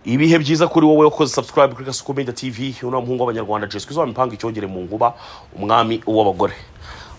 ibihe byiza kuri wowe wakoze subscribe kuri gasuku media tv uno muhungu w'abanyarwanda jeswe izuba mipanga icyogere mu nguba umwami w'abagore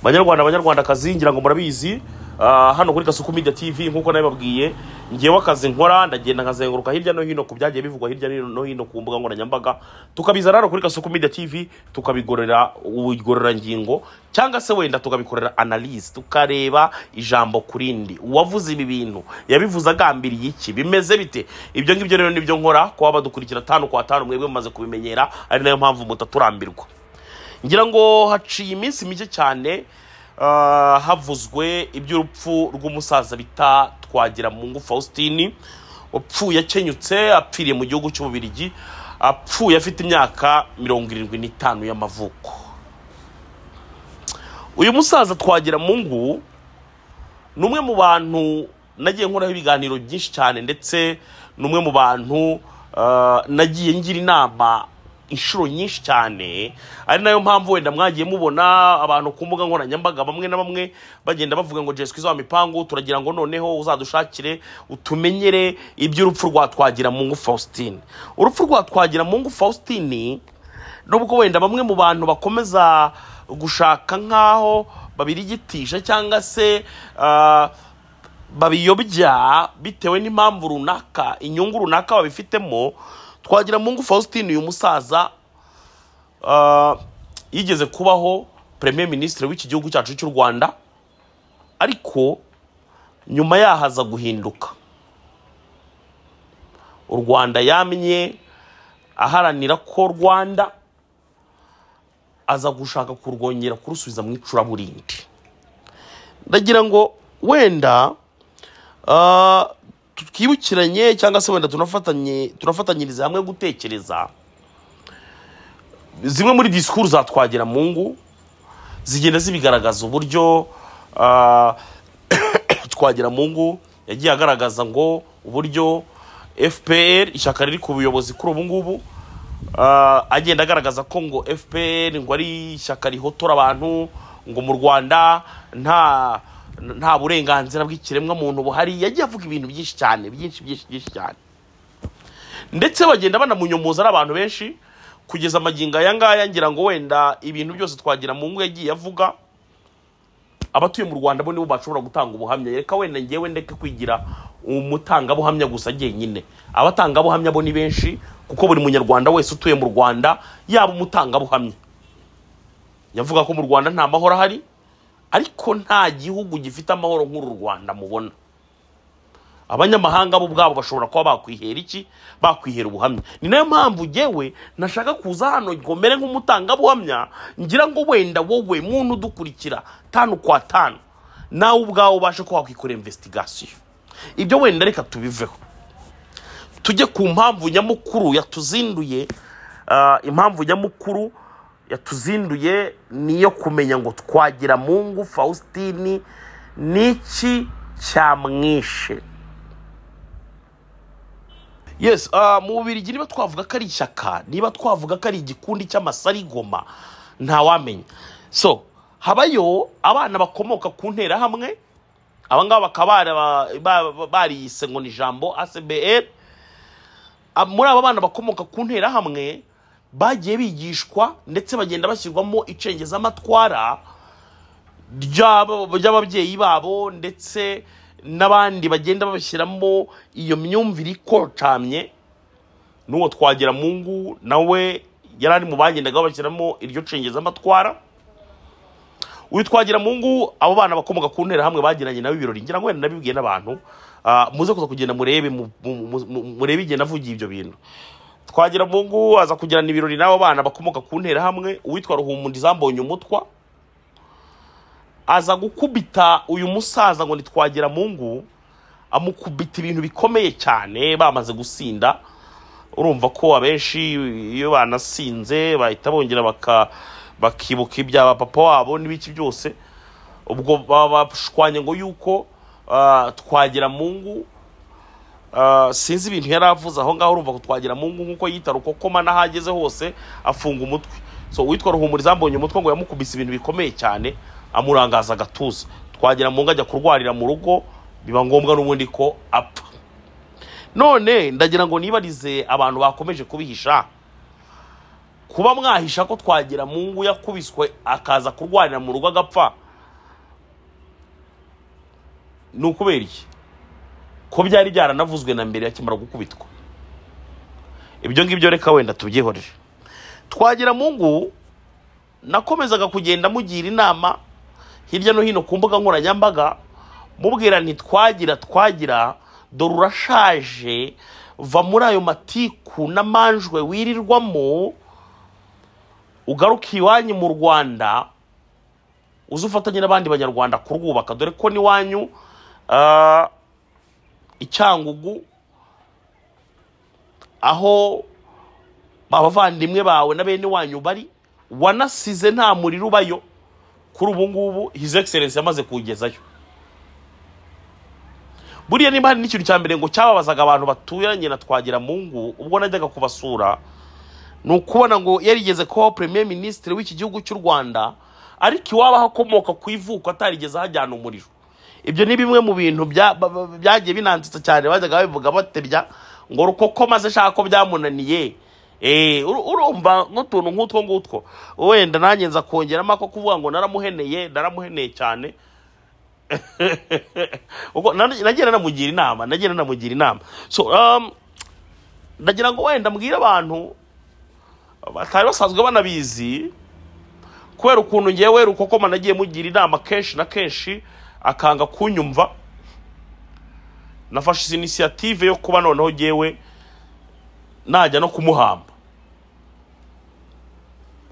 banyarwanda banyarwandakazi ngira ngo murabizi ah, hano kuri gasuku media tv nk'uko nabibabwiye ngewe akazi nkora ndagenda nkazenguruka hirya no hino ku byagiye bivugwa hirya no hino ku mbuga nkoranyambaga tukabizana hano kuri gasuku media tv tukabigorera ubugororangingo cyangwa se wenda tukabikorera analyse tukareba ijambo ku rindi uwavuze ibi bintu yabivuze agambiriye iki bimeze bite ibyo ngibyo rero nibyo nkora kuba badukurikira tanu kwa tanu mwebwe mumaze kubimenyera ari nayo mpamvu mutaturambirwa ngira ngo haciye iminsi mike cyane ah, havuzwe iby'urupfu rw'umusaza bita twagira mu ngufu faustin wapfuye akenyutse apfiriye mu gihugu cy'ububirigi apfuye afite imyaka mirongo irindwi n'itanu y'amavuko uyu musaza twagira mu ngu ni umwe mu bantu nagiye nkoraho ibiganiro byinshi cyane ndetse ni umwe mu bantu ah, nagiye ngira inama inshuro nyinshi cyane ari nayo mpamvu wenda mwagiye mubona abantu ku mbuga nkoranyambaga bamwe na bamwe bagenda bavuga ngo jeswe izo mipangu turagira ngo noneho uzadushakire utumenyere iby'urupfu rwa twagira mungu faustin urupfu rwa twagira mungu faustin nubwo wenda bamwe mu bantu bakomeza gushaka nk'aho babirigitisha cyangwa se ah, babiyobya bitewe n'impamvu runaka inyungu runaka babifitemo twagira mungu faustin uyu musaza ah, yigeze kubaho premier ministre w'iki gihugu cyacu cy'u rwanda ariko nyuma yahaza guhinduka u rwanda yamye aharanira ko rwanda aza gushaka kurwongera kurusubiza mu icuraburindi ndagira ngo wenda ah, twibukiranye cyangwa se wenda tunafatanye tunafatanyirize hamwe gutekereza zimwe muri disikuru za twagira mu ngu zigenda zibigaragaza uburyo ah, twagira mu ngu yagiye agaragaza ngo uburyo fpr ishyaka riri ku buyobozi kuri ubu ngubu ah, agenda agaragaza ko ngo fpr ngo ari ishyaka rihotora abantu ngo mu rwanda nta nta burenganzira bw'ikiremwa muntu buhari yagiye avuga ibintu byinshi cyane byinshi byinshi byinshi cyane ndetse bagenda banamunyomoza ari abantu benshi kugeza amagingo aya ngaya ngira ngo wenda ibintu byose twagira mu ngo yagiye avuga abatuye mu rwanda bo nibo bashobora gutanga ubuhamya reka wenda ngewe ndeke kwigira umutangabuhamya gusa jyenyine abatangabuhamya bo ni benshi kuko buri munyarwanda wese utuye mu rwanda yaba umutangabuhamya yavuga ko mu rwanda nta mahoro ahari ariko nta gihugu gifite amahoro nk'uru rwanda mubona abanyamahanga bo ubwabo bashobora kuba bakwihera iki bakwihera ubuhamya ni nayo mpamvu ngewe nashaka kuza hano ngomere nk'umutangabuhamya ngira ngo wenda wowe muntu udukurikira tanu kwa tanu nawe ubwawe ubashe kuba wakwikorera investigasiyo ibyo wenda reka tubiveho tujye ku mpamvu nyamukuru yatuzinduye ah, impamvu nyamukuru yatuzinduye ni iyo kumenya ngo twagira mungu faustin n'iki cyamwishe yes ah, mu bubirigi niba twavuga ko ari ishyaka niba twavuga ko ari igikundi cy'amasarigoma ntawamenya so habayo abana bakomoka ku nterahamwe aba ngaba bakaba bara- ba- ba- bariyise ngo ni ijambo acbr Ab- muri aba bana bakomoka ku nterahamwe bagiye bigishwa ndetse bagenda bashyirwamo icengezamatwara ry'aba- ry'ababyeyi babo ndetse n'abandi bagenda babashyiramo iyo myumvire ikocamye n'uwo twagira mu ngu nawe yari ari mu bagendaga bashyiramo iryo cengezamatwara uyu twagira mu ngu abo bana bakomoka ku nterahamwe bagiranye nabo ibirori ngira ngo wenda nabibwiye n'abantu Ah, muze kuza kugenda murebe mu- mu- mu- mu- murebe igihe navugiye ibyo bintu twagira mungu aza kugirana ibirori n'abo bana bakomoka ku nterahamwe uwitwa ruhumundi zambonye umutwa aza gukubita uyu musaza ngo ntitwagira mungu amukubita ibintu bikomeye cyane bamaze gusinda urumva ko abenshi iyo banasinze bahita bongera baka bakibuka ibya papa wabo n'ibiki byose ubwo baba bashwanye ngo yuko ah, twagira mungu Ah, sinzi ibintu yari avuze aho ngaho urumva kutwagira mu ngo nk'uko yita rukokoma n'aho ageze hose afunga umutwe so uwitwa ruhumuriza ambonye umutwe ngo yamukubise ibintu bikomeye cyane amurangaza agatuza twagira mu ngo ajya kurwarira mu rugo biba ngombwa n'ubundi ko apfa none ndagira ngo nibarize abantu bakomeje kubihisha kuba mwahisha ko twagira mungu yakubiswe akaza kurwanira mu rugo agapfa ni ukubera iki ko byari byaranavuzwe na mbere akimara gukubitwa ibyo ngibyo reka wenda tubyihorere twagira mungu nakomezaga kugenda mugira inama hirya no hino ku mbuga nkoranyambaga mubwira nti twagira twagira dore urashaje va muri ayo matiku n'amanjwe wirirwamo ugaruka iwanyu mu rwanda uze ufatanye n'abandi banyarwanda kurwubaka dore ko n'iwanyu ah, icyangugu aho abavandimwe bawe na bene wanyu bari wanasize nta muriro ubayo kuri ubu ngubu his excellence yamaze kuwugezayo buriya niba hari n'ikintu cya mbere ngo cyababazaga abantu baturanye na twagira mungu ubwo najyaga kubasura ni ukubona ngo yarigeze kubaho premier minisitiri w'iki gihugu cy'u rwanda ariko iwabo aho akomoka ku ivuko atarigeze ahajyana umuriro ibyo ni bimwe mu bintu bya- ba- ba- byagiye binanditse cyane bajyaga babivuga batebya ngo rukoko maze ashaka ko byamunaniye Eh, uru- urumva n'utuntu nk'utwo ngutwo wenda nanjye nza kongeramo ako kuvuga ngo naramuheneye naramuheneye cyane Ubwo na- nagiye nanamugira inama nagiye nanamugira inama so um, ndagira ngo wenda mbwire abantu batari basanzwe banabizi kubera ukuntu ngewe rukokoma nagiye mugira inama kenshi na kenshi akanga kunyumva nafashe izi inisiyative yo kuba noneho ngewe najya no kumuhamba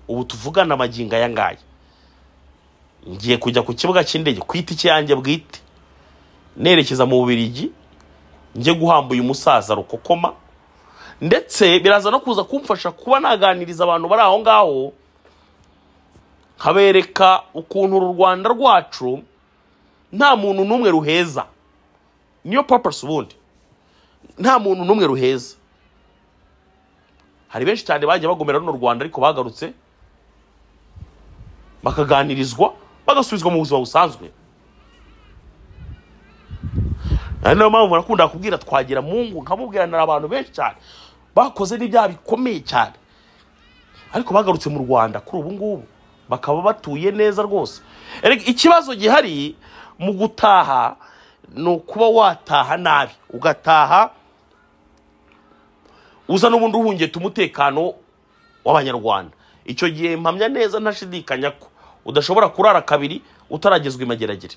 ubu tuvugana amagingo aya ngaya ngiye kujya ku kibuga cy'indege ku itike yanjye bwite nerekeza mu bubirigi njye guhamba uyu musaza rukokoma ndetse biraza no kuza kumfasha kuba naganiriza abantu bari aho ngaho nkabereka ukuntu uru rwanda rwacu nta muntu n'umwe ruheza niyo papasi ubundi nta muntu n'umwe ruheza hari benshi cyane bagiye bagomera runo rwanda ariko bagarutse bakaganirizwa bagasubizwa mu buzima busanzwe ari nayo mpamvu nakunda kubwira twagira mungu nkamubwira na abantu benshi cyane bakoze n'ibyaha bikomeye cyane ariko bagarutse mu rwanda kuri ubu ngubu bakaba batuye neza rwose Erega ikibazo gihari mu gutaha ni ukuba wataha nabi ugataha uza n'ubundi uhungiye umutekano w'abanyarwanda icyo gihe mpamya neza ntashidikanya ko udashobora kurara kabiri utaragezwa imageragere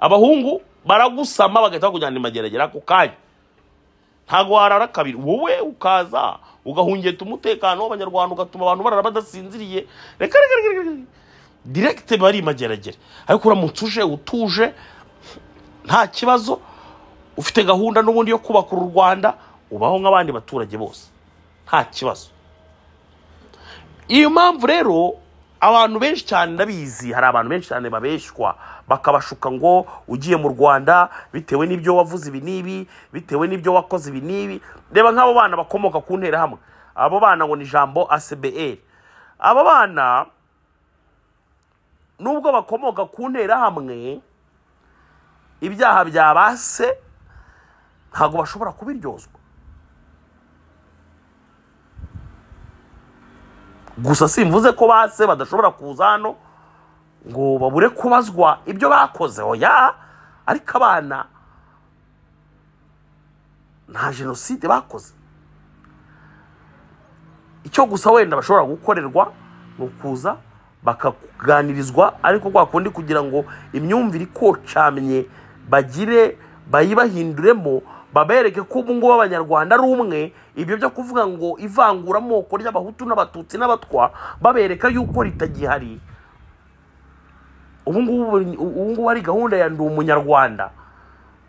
abahungu baragusama bagahita bakujyana imageragere ako kanya ntabwo warara kabiri wowe ukaza ugahungeta umutekano w'abanyarwanda ugatuma abantu barara badasinziriye reka reka reka reka direkite bari imageragere ariko uramutse uje utuje nta kibazo ufite gahunda n'ubundi yo kubaka uru rwanda ubaho nk'abandi baturage bose nta kibazo iyo mpamvu rero abantu benshi cyane ndabizi hari abantu benshi cyane babeshywa bakabashuka ngo ugiye mu rwanda bitewe n'ibyo wavuze ibi n'ibi bitewe n'ibyo wakoze ibi n'ibi reba nk'abo bana bakomoka ku nterahamwe abo bana ngo ni ijambo acbr abo bana nubwo bakomoka ku nterahamwe ibyaha byabase ntabwo bashobora kubiryozwa gusa simvuze ko base badashobora kuza hano ngo babure kubazwa ibyo bakoze oya ariko abana nta jenoside bakoze icyo gusa wenda bashobora gukorerwa ni ukuza bakaganirizwa ariko kwa kundi kugira ngo imyumvire ikocamye bagire bayibahinduremo babereke ko ubu ngubu abanyarwanda ari umwe ibyo byo kuvuga ngo ivanguramoko ry'abahutu n'abatutsi n'abatwa babereka yuko ritagihari ubu ngubu ubu ngubu hari gahunda ya ndi umunyarwanda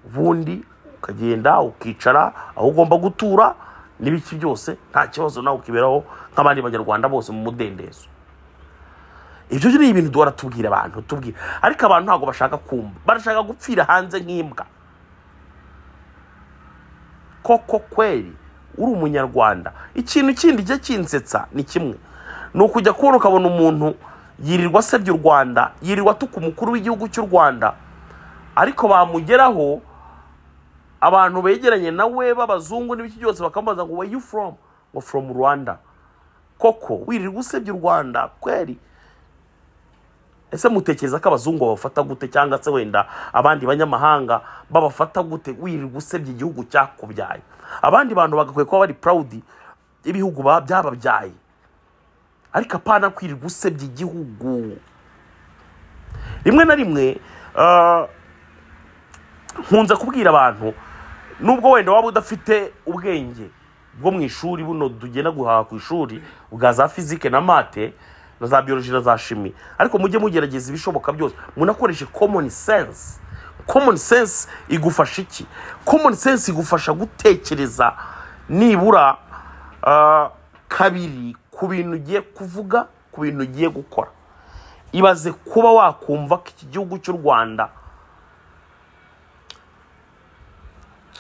ubundi ukagenda ukicara aho ugomba gutura n'ibiki byose nta kibazo nawe ukiberaho nk'abandi banyarwanda bose mu mudendezo ibyo ni ibintu duhora tubwira abantu tubwira ariko abantu ntabwo bashaka kumva barashaka gupfira hanze nk'imbwa koko kweri uri umunyarwanda ikintu kindi kijya kinsetsa ni kimwe ni ukujya kubona ukabona umuntu yirirwa asebya u rwanda yirirwa atuka umukuru w'igihugu cy'u rwanda ariko bamugeraho abantu begeranye nawe b'abazungu n'ibiki byose bakamubaza ngo where you from ngo from rwanda koko wirirwa usebya u rwanda kweri ese mutekereza ko abazungu babafata gute cyangwa se wenda abandi banyamahanga babafata gute wirirwa usebya igihugu cyakubyaye abandi bantu bagakwiye kuba bari proud y'ibihugu ba- byababyaye ariko apana kwirirwa usebya igihugu rimwe na rimwe ah, nkunze kubwira abantu nubwo wenda waba udafite ubwenge bwo mu ishuri buno tugenda guhaha ku ishuri bwa za fizike na mate na za biyoloji na za shimi ariko mujye mugerageza ibishoboka byose munakoreshe common sense common sense igufasha iki common sense igufasha gutekereza nibura ah, kabiri ku bintu ugiye kuvuga ku bintu ugiye gukora ibaze kuba wakumva ko iki gihugu cy'u rwanda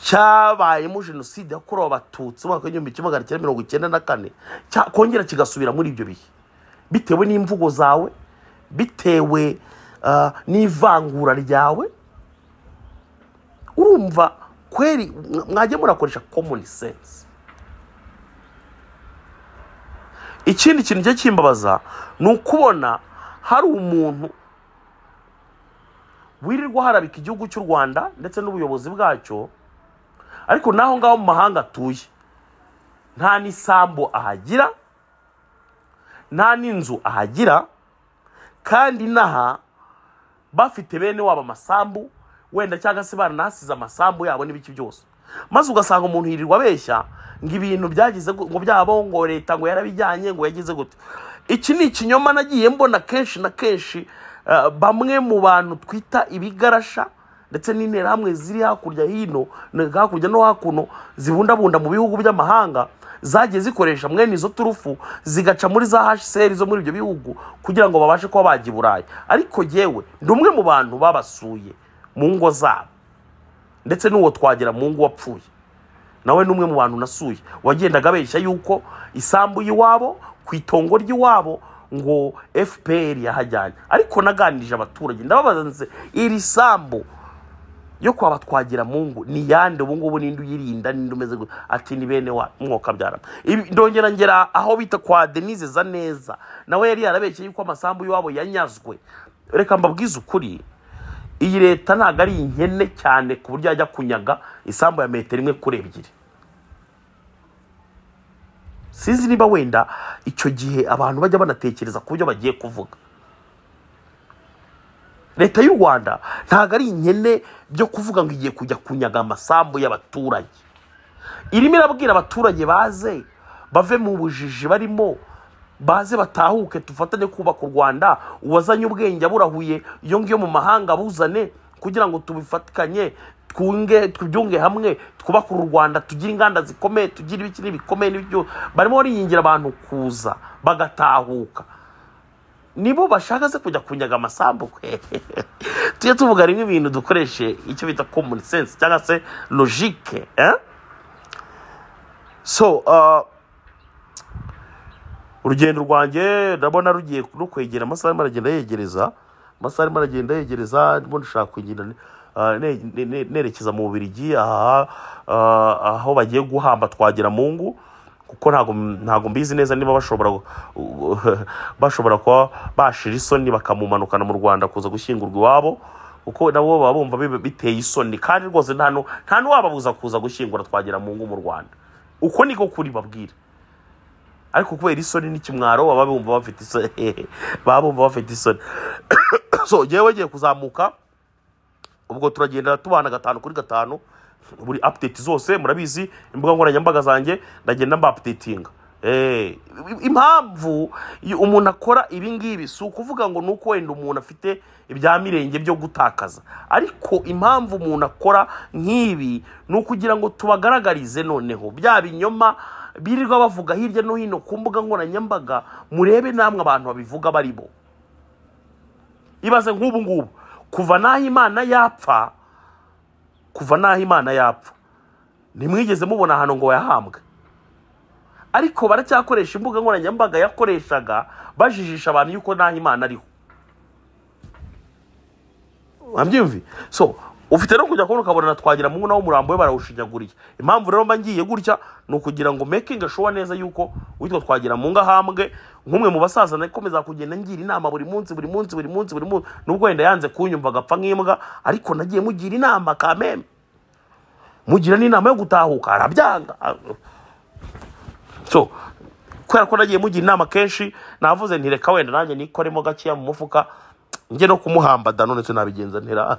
cyabayemo jenoside yakorewe abatutsi mu mwaka w'igihumbi kimwe magana cyenda mirongo icyenda na kane cya- kongera kigasubira muri ibyo bihe bitewe n'imvugo zawe bitewe ah, n'ivangura ryawe urumva kweri mwa- mwajya murakoresha common sense ikindi kintu cyo kimbabaza ni ukubona hari umuntu wirirwa harabika igihugu cy'u rwanda ndetse n'ubuyobozi bwacyo ariko naho ngaho mu mahanga atuye nta n'isambu ahagira nta n'inzu ahagira kandi inaha bafite bene wabo amasambu wenda cyangwa se baranahasize amasambu yabo n'ibiki byose maze ugasanga umuntu yirirwa abeshya ngo ibintu byagize gu- ngo byabo ngo leta ngo yarabijyanye ngo yagize gute iki ni ikinyoma nagiye mbona kenshi na kenshi eh, bamwe mu bantu twita ibigarasha ndetse n'interahamwe ziri hakurya hino na- hakurya no hakuno zibundabunda mu bihugu by'amahanga zagiye zikoresha mwene izo turufu zigaca muri za hsr zo muri ibyo bihugu kugira ngo babashe kuba bajya i burayi ariko yewe ndi umwe mu bantu babasuye mu ngo zabo ndetse n'uwo twagira mu ngo wapfuye nawe ni umwe mu bantu nasuye wagendaga abeshya yuko isambu y'iwabo ku itongo ry'iwabo ngo fpr yahajyanye ariko naganirije abaturage ndababaza nse iri sambu yo kwaba twagira mu ngo ni yande ubu ngubu ninde uyirinda ninde umeze gute ati ni bene wa mwuka byarama Ibi- ndongera ngera aho bita kwa denise za neza nawe yari yarabeshye yuko amasambu y'iwabo yanyazwe reka mbabwize ukuri iyi leta ntabwo ari inkene cyane ku buryo yajya kunyaga isambu ya metero imwe kuri ebyiri sinzi niba wenda icyo gihe abantu bajya banatekereza ku byo bagiye kuvuga leta y'u rwanda ntabwo ari inkene byo kuvuga ngo igiye kujya kunyaga amasambu y'abaturage irimo irabwira abaturage baze bave mu bujiji barimo baze batahuke dufatanye kubaka u rwanda uwazanye ubwenge aburahuye iyo ngiyo mu mahanga abuzane kugira ngo tubifatikanye twunge tubyunge hamwe twubake u rwanda tugire inganda zikomeye tugire ibiki n'ibikomeye n'ibyo barimo baringingira abantu kuza bagatahuka nibo bashaka se kujya kunyaga amasambu kwe tujye tuvuga rimwe ibintu dukoreshe icyo bita common sense cyangwa se logique eh? so uh, urugendo rwanjye ndabona rugiye no kwegera amasaha arimo aragenda yegereza amasaha arimo aragenda yegereza ndimo ndashaka kugenda uh, ne- ne- ne- nerekeza mu bubirigi aha uh, aho bagiye guhamba twagira mu ngu kuko ntago ntago mbizi neza niba bashobora gu- bashobora kuba bashira isoni bakamumanukana mu rwanda kuza gushyingurwa iwabo kuko nabo baba bumva bi- biteye isoni kandi rwose nta nu- nta n'uwababuza kuza gushyingura twagira mu ngo mu rwanda uko niko kuri babwira ariko kubera isoni n'ikimwaro baba bumva bafite isoni baba bumva bafite isoni so ngewe bagiye kuzamuka ubwo turagendera tubana gatanu kuri gatanu buri update zose murabizi imbuga nkoranyambaga zanjye ndagenda mba updatinga Eh, impamvu iyo umuntu akora ibi ngibi si ukuvuga ngo ni uko wenda umuntu afite ibya mirenge byo gutakaza ariko impamvu umuntu akora nk'ibi ni ukugira ngo tubagaragarize noneho bya binyoma birirwa bavuga hirya no hino ku mbuga nkoranyambaga murebe namwe abantu babivuga barimo ibaze nk'ubu ngubu kuva n'aho imana yapfa kuva n'aho imana yapfa ntimwigeze mubona ahantu ngo yahambwe ariko baracyakoresha imbuga nkoranyambaga yakoreshaga bajijisha abantu yuko n'aho imana ariho wabyumvi so ufite no kujya kubona ukabona na twagira mungu nawe umurambo we barawushinyaguriye impamvu rero mba ngiye gutya ni ukugira ngo making showa neza yuko witwa twagira mungu ahambwe nk'umwe mu basaza nakomeza kugenda ngira inama buri munsi buri munsi buri munsi buri munsi nubwo wenda yanze kunyumva agapfa nk'imbwa ariko nagiye mugira inama kameme mugira n'inama yo gutahuka arabyanga so kubera ko nagiye mugira inama kenshi navuze nti reka wenda nanjye nikoremo gakeya mu mufuka njye no kumuhamba da none tunabigenza ntera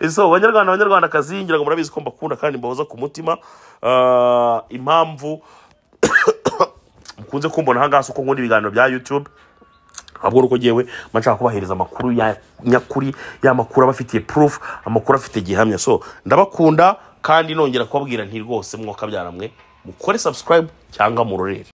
so banyarwanda banyarwandakazi ngira ngo murabizi ko mbakunda kandi mbahoza ku mutima Ah, impamvu mukunze kumbona ahangaha si uko nkunda ibiganiro bya youtube ahubwo ni uko ngewe mba nshaka kubahiriza amakuru ya nyakuri ya makuru aba afitiye proof amakuru afite gihamya so ndabakunda kandi nongera kubabwira nti rwose mwaka byaramwe mukore subscribe cyangwa murorere